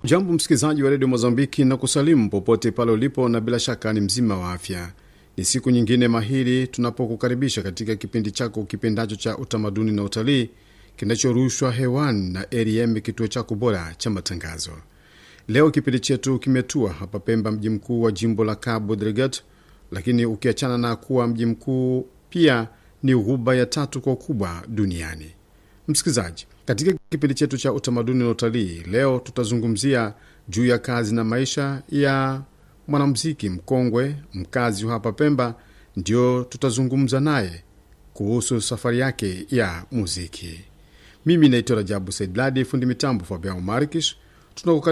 Jambo msikilizaji wa redio Mozambiki na kusalimu popote pale ulipo, na bila shaka ni mzima wa afya. Ni siku nyingine mahiri tunapokukaribisha katika kipindi chako kipendacho cha utamaduni na utalii kinachorushwa hewani na ARM, kituo chako bora cha matangazo. Leo kipindi chetu kimetua hapa Pemba, mji mkuu wa jimbo la Cabo Delgado, lakini ukiachana na kuwa mji mkuu, pia ni ghuba ya tatu kwa ukubwa duniani. Msikilizaji, katika kipindi chetu cha utamaduni na utalii leo tutazungumzia juu ya kazi na maisha ya mwanamuziki mkongwe mkazi wa hapa Pemba. Ndio tutazungumza naye kuhusu safari yake ya muziki. Mimi naitwa Rajabu Saidladi, fundi mitambo Fabian Markish.